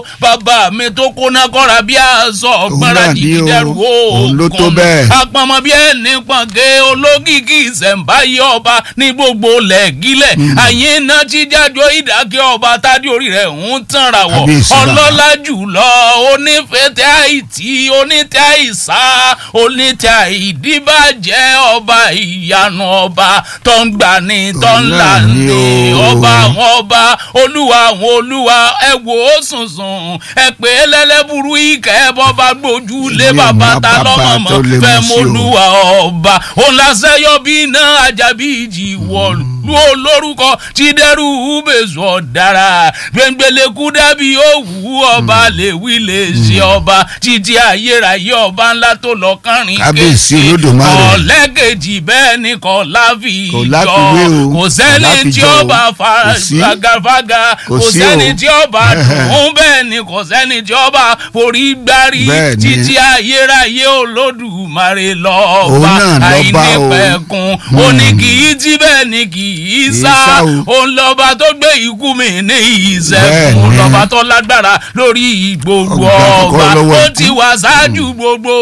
bàbá mi tó kóná kọ́ra bí aṣọ ọ̀gbọ́nra náà ní jìgì o. dẹrù Òun ló tó òkun bẹ́ẹ̀. apamọ́ bí ẹni pọ̀nkẹ́ olókìkí ìṣẹ̀ǹbáyé ọba ní gbogbo lẹ́gílẹ̀ àyín iná tí jájọ́ ìdákẹ́ ọba tádé orí rẹ̀ ń tànra wọ̀ Kábíyèsí bàbá. ọlọ́lá jùlọ onífẹ̀tẹ̀ àìtí onítẹ̀ àìsá onítẹ̀ àìdíbàjẹ́ ọba ìyanu ọba tó ń gbà ní tó ń là Ọlọ́run ní ni o. ọba àwọn ọba olúwa àwọn olúwa ẹ wò ó sùnsùn ẹ pè é lẹ́lẹ́bùrú ìkẹ́ ẹ bọ́ bá gbójú lé Ilé bàbá ìmọ̀ ta bàbá lọ́mọ tó lè mọ́ fẹ́ mú sí mọ́ o. olúwa ọba òun lásẹ̀ yọ bí iná ajábí ìjì wọ̀lú olórúkọ tí dẹ́rù bèzù ọ̀dára gbẹ̀ngbẹ̀lẹ̀kú dàbí òwú ọba lè wí lè ṣe ọba títí ayérayé ọba ńlá tó lọ kánrin Kábíyèsí Olódùmarè. ọ̀lẹ́kejì bẹ́ẹ̀ ni kò láfi Kò jọ láfiwé o. kò Kò sẹ́ni láfijọ́ tí o. ọba Kò sí. fagafaga Kò kò sí sẹ́ni o. tí ọba dùn bẹ́ẹ̀ ni kò sẹ́ni tí ọba forí gbárí Bẹ́ẹ̀ ni. títí ayérayé olódùmarè lọ́ọ̀ba Òun náà lọ́ba o. àìnípẹ̀kun ó ní kì í tí bẹ́ẹ̀ ni kì í sá sá o. òun lọ́ba tó gbé ikú mi ní Bẹ́ẹ̀ ìṣẹ́gun ni. lọ́ba tó lágbára lórí gbogbo Ọgbà àkọ́kọ́ ọba lọ́wọ́ ó ikú. ti wà ṣáájú gbogbo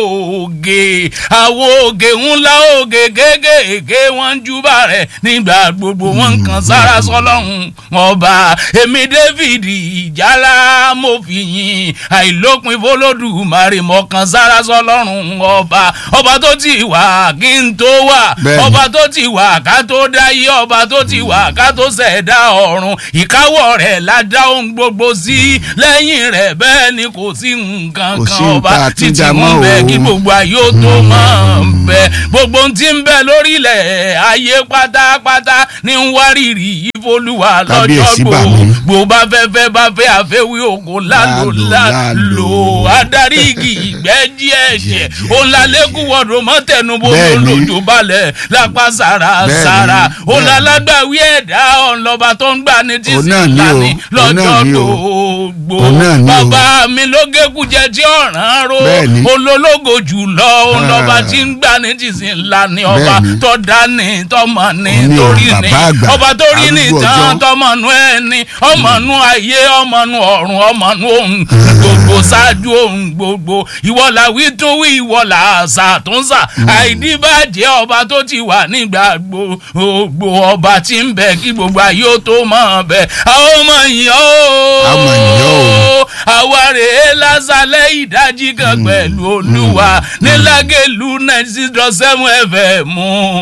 ògè àwọn ògè ńlá ògè kéékèèké wọ́n ń júbà rẹ̀ nígbà gbogbo wọn ń kan sára sọlọ́run ọba èmi david ìjálá mo fi yìn àìlópin fọlọ́dúnmarè mọ́ kan sára sọlọ́run ọba ọba tó ti wà kí n tó wà Bẹ́ẹ̀ni. ọba tó ti wà ká tó dáyé ọba tó ti wà ká tó ṣẹ̀dá ọ̀run ìkáwọ́ rẹ̀ la dá ohun gbogbo sí lẹ́yìn rẹ̀ bẹ́ẹ̀ ni kò sí nǹkan Kò kan sí ọba nǹkan títí àtúndà mú mọ́ bẹ́ẹ̀ o. kí gbogbo ayé ó tó máa ń bẹ gbogbo ohun tí ń bẹ lórílẹ̀ ayé pátápátá ní ń wárìrì ìfolúwa lọ́jọ́ Kábíyèsí bà gbò mí. gbò bá fẹ́fẹ́ bá fẹ́ àfẹ́wé òkò lálò Lálò, lálò lálò. adarí igi ìgbẹ́ díẹ̀ ṣẹ̀ Díẹ̀. òun la lẹ́kùn wọ̀dọ̀ mọ́tẹ̀nubó Bẹ́ẹ̀ni. lójó balẹ̀ lápá sára Bẹ́ẹ̀ni, sára òun la bẹ́ẹ̀ni. lágbàwí ẹ̀dá ọ̀nlọ́ba tó ń gbà ní tí Òun sì náà ń ni o, lani òun náà lọ́jọ́ ni o. gbogbo Òun náà ni o. bàbá mi ló gégùjẹ tí ọ̀ràn ro Bẹ́ẹ̀ni. olólógo jùlọ òun Ah. lọ́ba tí ń gbà ní tí sì ń lani ọba Bẹ́ẹ̀ni. tó dání tọmọ ní Òun ni o, torí ní bàbá àgbà, ọba tó rí ní arúgbó tán ọjọ́. tọmọnú ẹni ọmọnú ayé ọmọnú ọ̀run ọmọnú ohun gbogbo ṣáájú ohun gbogbo ìwọ la wí tún wí ìwọ la àṣà tó ń sà àìdíbàjẹ́ ọba tó ti wà nígbà gbogbo ọba tí ń bẹ kí gbogbo ayé ó tó mọ̀ bẹ́ẹ̀ àwọn ọmọ yìí ó A mọ̀ yín o. àwa rèé lásàlẹ̀ ìdájí kan pẹ̀lú olúwa nílágẹ̀lú ninety six dot seven fm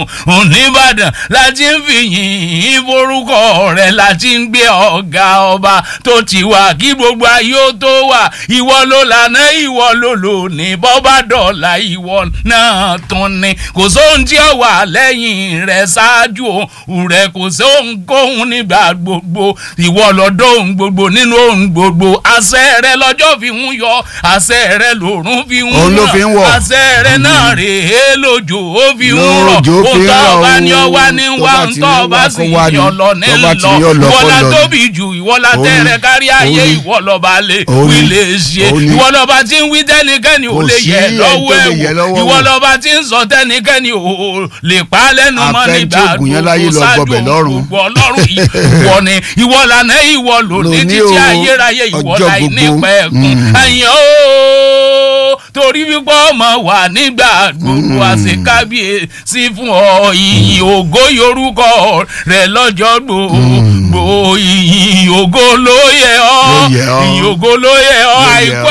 nìbàdàn láti ń fi yìn forúkọ rẹ̀ láti ń gbé ọ̀gá ọba tó ti wà kí gbogbo ayé ó tó wà ìwọ ló lànà ìwọ ló lò ní bọ́bá dọ̀là ìwọ náà tún ni kò sóhun tí ó wà lẹ́yìn rẹ̀ ṣáájú òun rẹ̀ kò sóhun kóhun nígbà gbogbo ìwọ lọ́dọ̀ òun gbogbo nínú òun gbogbo àṣẹ rẹ̀ lọ́jọ́ fi ń yọ àṣẹ rẹ̀ lòrùn fi ń Òun ló fi ń wọ̀. àṣẹ rẹ̀ náà rèé lójó ó fi ń rọ̀ Lójó fi ń ó tọ́ rọ̀ ọba o. ní ọwá ní Tó wá bá ń ti tọ́ ní ọba wá sì kó wá ní. yọ lọ ní Tó bá ti ní lọ yọ lọ kó ìwọ́lá lọ ní. tóbi jù ìwọ́lá Òun tẹ́rẹ̀ ni. kárí ayé Òun ni. ìwọ́lọ́ba lè Òun wí ni. lè ṣe Òun ni. ìwọ́lọ́ba tí ń wí tẹ́nikẹ́ni ò Kò lè sí yẹ ẹni lọ́wọ́ tó lè yẹ ẹ̀wò lọ́wọ́ wò. ìwọ́lọ́ba tí ń sọ tẹ́nikẹ́ni ò lè pa á lẹ́nu mọ́ Afẹ́ tí nígbà ògùn yẹn láyé lọ ṣáájú gbọbẹ̀ lọ́rùn. gbogbo ọlọ́run yìí ìwọ ni ìwọ lànà ìwọ lòní Lòní títí o, ayérayé ìwọ ọjọ́ láì gbogbo. nípa ẹ̀kún Mm. àyàn ó torí wípé ọmọ wà nígbà gbogbo àṣekábíyèsí fún ọ ìyìn ògo yorùkọ rẹ lọ́jọ́ gbogbo ìyìn ògo ló yẹ ọ́ Ló yẹ ọ́. ìyìn ògo ló yẹ ọ́ Ló yẹ àìkú